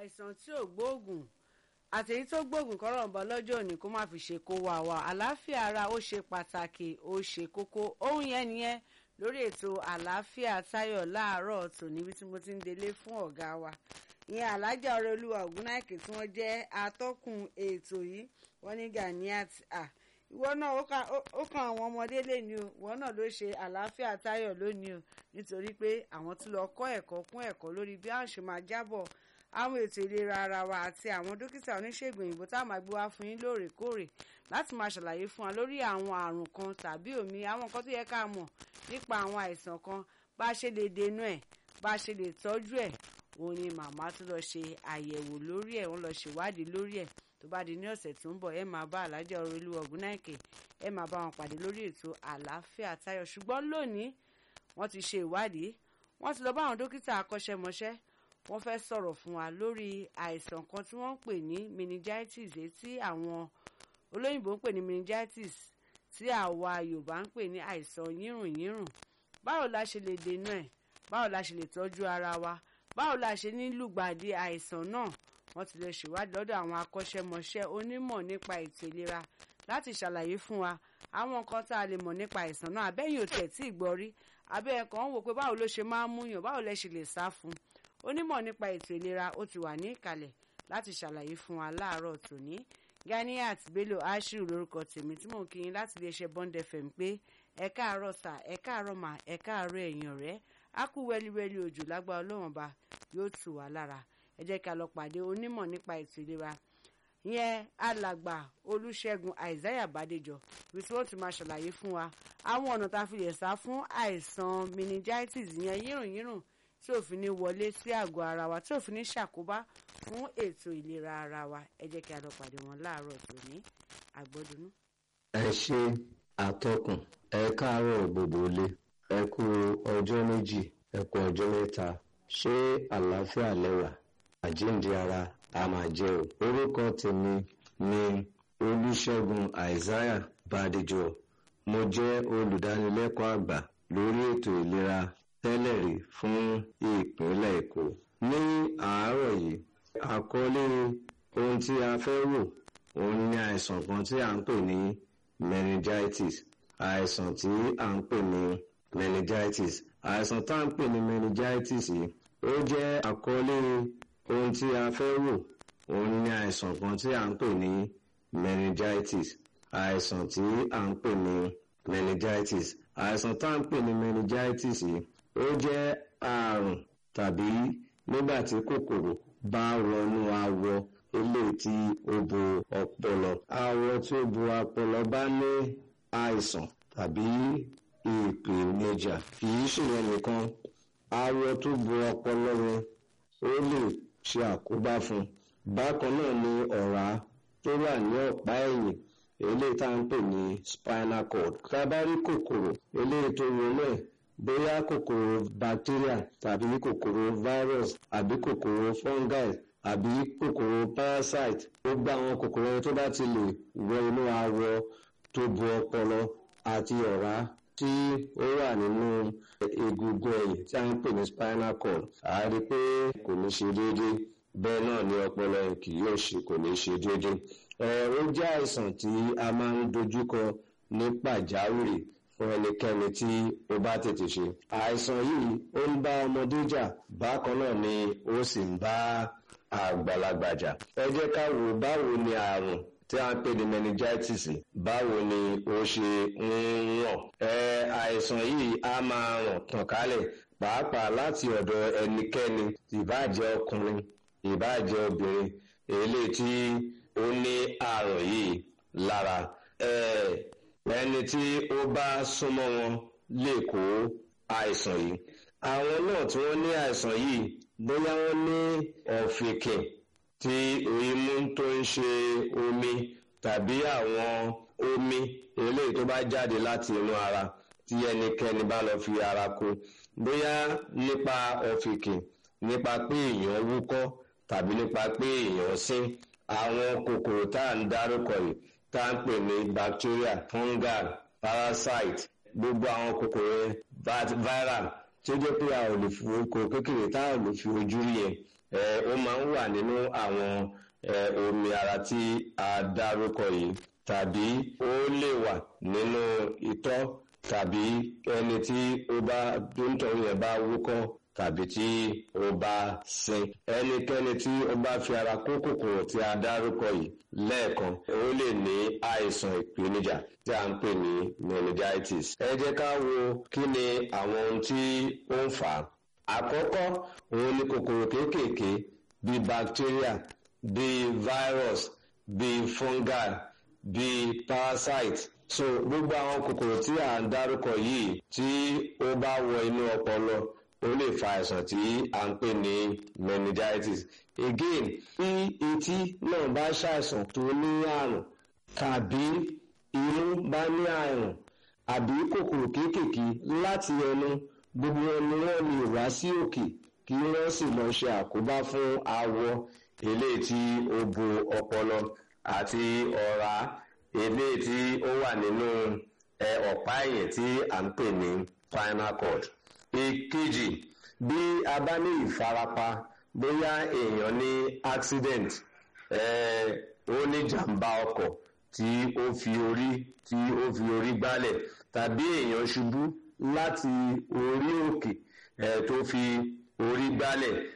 àìsàn tí ò gbóògùn àtèyí tó gbóògùn kọ́rọ̀ ń bọ̀ lọ́jọ́ òní kó má fi ṣe kó wa wa àlàáfíà ara ó ṣe pàtàkì ó ṣe kókó ohun yẹn nìyẹn lórí ètò àlàáfíà táyọ̀ láàárọ̀ tò níbi tí mo ti ń délé fún ọ̀gá wa ìyẹn alájà ọ̀rẹ́ olúwa ògúnnáìkè tí wọ́n jẹ́ atọ́kùn ètò yìí wọ́n ní ganiat ah ìwọ náà ó kan àwọn ọmọdé lẹ́ni o ìwọ náà ló ṣe àlàáfíà táyọ̀ lónìí o nítorí pé àwọn tún lọ kọ́ ẹ̀kọ́ kún ẹ̀kọ́ lórí bí a ṣe máa jábọ̀ àwọn ètò ìlera ara wa àti àwọn dókítà oníṣègùn òyìnbó tá a máa gbé wá fún yín lóòrèkóòrè láti máa ṣàlàyé fún wa lórí àwọn àrùn kan tàbí òmí àwọn nǹkan tó yẹ ká mọ̀ nípa àwọn àìsàn kan bá a ṣe lè dènà ẹ̀ bá a ṣe lè tọ́jú ẹ̀ òun ni màmá tún lọ ṣe àyẹ̀wò lórí ẹ̀ wọ́n lọ ṣèwádìí lórí ẹ̀ tó bá di ní ọ̀sẹ̀ tó ń bọ̀ ẹ máa bá alájà Ọrẹolú Ògúnnáìkè ẹ máa bá wọn pàdé lórí ètò àlàáfíà táyọ̀ ṣùgbọ́n lónìí wọ́n ti ṣe ìwádìí wọ́n ti lọ bá àwọn dókítà akọ́ṣẹ́mọṣẹ́ wọ́n fẹ́ sọ̀rọ̀ fún wa lórí àìsàn kan tí wọ́n ń pè ní meningitis èyí tí àwọn olóyìnbó ń pè ní meningitis tí àwa Yorùbá ń pè ní àìsàn yírùnyírùn báwo la ṣe lè dènà ẹ̀ báwo la ṣe lè tọ́jú ara wa báwo la ṣe ní lùgbàdì àìsàn náà wọ́n ti lè ṣèwádìí lọ́dọ̀ àwọn akọ́ṣẹ́mọṣẹ́ onímọ̀ nípa ètò ìlera láti ṣàlàyé fún wa àwọn nǹkan tá a lè mọ̀ nípa àìsàn náà abẹ́yìn ò tẹ̀ tí ì gbọ́ rí abẹ́ ẹ̀kọ́ ń wò pé báwo ló ṣe máa ń múyàn báwo lẹ ṣe lè sá fún un onímọ̀ nípa ètò ìlera ó ti wà ní ìkàlẹ̀ láti ṣàlàyé fún wa láàárọ̀ tòní Ganiat Bello Ashiru lórúkọ tèmi tí mò ń kí yín láti iléeṣẹ́ Bond FM pé ẹ káàárọ̀ sà ẹ káàárọ̀ mà ẹ káàárọ̀ ẹ̀yin ọ̀rẹ́ á kú wẹ́líwẹ́lí òjò lágbára Ọlọ́run ba yóò tù wá lára ẹ jẹ́ ká lọ pàdé onímọ̀ nípa ètò ìlera ìyẹn alàgbà olùṣègùn àìsáyà bàdéjọ ibi tí wọ́n ti máa ṣàlàyé fún wa àwọn ọ̀nà tá a fi lè sá fún àìsàn meningitis ìyẹn yírùnyírùn tí ò fi ní wọlé sí àgọ́ ara wa tí ò fi ní ṣàkóbá fún ètò ìlera ara wa ẹ jẹ́ kí a lọ pàdé wọn láàárọ̀ tòní àgbọ̀dúnú. ẹ ṣe àtọkùn ẹ káàárọ̀ gbogbo ilé ẹ kú ọjọ́ méjì ẹ kú ọjọ́ mẹ́ta ṣé àlàáfíà lẹ́wà àjíǹde ara a máa jẹ́ o. orúkọ tèmi ni olùṣègùn isaiah bàdéjọ mo jẹ́ olùdánilẹ́kọ̀ọ́ àgbà lórí ètò ìlera tẹ́lẹ̀ rí fún ìpínlẹ̀ èkó. ní àárọ̀ yìí àkọlé ohun tí a fẹ́ wò òun ni àìsàn kan tí à ń pè ní meningitis àìsàn tí à ń pè ní meningitis àìsàn tá à ń pè ní meningitis yìí ó jẹ́ àkọlé ohun tí a fẹ́ wò òun ni àìsàn kan tí à ń pè ní meningitis àìsàn tí à ń pè ní meningitis àìsàn tá à ń pè ní meningitis yìí ó jẹ́ àrùn tàbí nígbà tí kòkòrò bá wọnú awọ eléyìí tí ó bo ọpọlọ awọ tí ó bo ọpọlọ bá ní àìsàn tàbí ìpèníjà kì í ṣèyẹn nìkan awọ tó bo ọpọlọ yẹn ó lè ṣe àkóbá fún un bákan náà ni ọ̀rá tó wà ní ọ̀pá ẹ̀yìn eléyìí tá à ń pè ní spinal cord tá a bá rí kòkòrò eléyìí tó wọnú ẹ̀ bóyá kòkòrò bacteria tàbí kòkòrò virus àbí kòkòrò fungi àbí kòkòrò parasite ó gbá àwọn kòkòrò tó bá ti lè wọ inú awọ tó bo ọpọlọ àti ọ̀rá tí ó wà nínú egungun ẹ̀yìn tí a ń pè ní spinal cord a rí pé kò ní ṣe déédéé bẹ́ẹ̀ náà ni ọpọlọ kì yóò ṣe kò ní ṣe déédéé. ó jẹ́ àìsàn tí a máa ń dojúkọ ní pàjáwìrì fún ẹnikẹ́ni tí ó bá tètè ṣe. àìsàn yìí ó ń bá ọmọdé jà bákan náà ni ó sì ń bá àgbàlagbà jà. ẹ jẹ́ ká wò báwo ni àrùn tí a ń pè ní meningitis báwo ni ó ṣe ń ràn. ẹ àìsàn yìí á máa ràn tàn kálẹ̀ pàápàá láti ọ̀dọ̀ ẹnikẹ́ni ìbáàjẹ́ ọkùnrin ìbáàjẹ́ obìnrin eléyìí tí ó ní àrùn yìí lára. ẹni tí ó bá súnmọ́ wọn lè kó àìsàn yìí. àwọn náà tí wọ́n ní àìsàn yìí bóyá wọ́n ní ọ̀fìnkìn tí imú tó ń ṣe omi tàbí àwọn omi eléyìí tó bá jáde láti inú ara tí ẹnikẹ́ni bá lọ fi ara kó bóyá nípa ọ̀fìnkìn nípa pé èèyàn wúkọ́ tàbí nípa pé èèyàn sín àwọn kòkòrò tá à ń dárúkọ yìí tá à ń pè ní bacteria fungal parasite gbogbo àwọn kòkòrò viral tí ó jẹ́ pé a ò lè fi kòkòrò kékeré tá a ò lè fi ojú rí yẹn ó máa ń wà nínú àwọn omi ara tí a dárúkọ yìí tàbí ó lè wà nínú itọ́ tàbí ẹni tí ó bá tó ń tọ́ yẹn bá wúkọ́ tàbí tí ó bá sin ẹnikẹ́ni tí ó bá fi ara kó kòkòrò tí a dárúkọ yìí lẹ́ẹ̀kan ó lè ní àìsàn ìpèníjà tí a ń pè ní meningitis. ẹ jẹ́ ká wo kí ni àwọn ohun tí ó ń fà á. àkọ́kọ́ òun ni kòkòrò kéékèèké bíi bacteria bíi virus bíi fungi bíi parasite so gbogbo àwọn kòkòrò tí à ń dárúkọ yìí tí ó bá wọ inú ọpọlọ ó lè fa àìsàn tí à ń pè ní meningitis again bí etí náà bá ṣàìsàn tó ní àrùn tàbí inú bá ní àrùn àbí kòkòrò kéékèèké láti ẹnu gbogbo ẹnu wọn lè wá sí òkè kí wọ́n sì lọ ṣe àkóbá fún awọ eléyìí tí ó bo ọpọlọ àti ọ̀rá eléyìí tí ó wà nínú ọ̀pá ẹ̀yìn tí à ń pè ní spinal cord ìkejì bí a bá ní ìfarapa bóyá èèyàn ní accident ó ní jàǹbá ọkọ̀ tí ó fi orí tí ó fi orí gbálẹ̀ tàbí èèyàn ṣubú láti orí òkè tó fi orí gbálẹ̀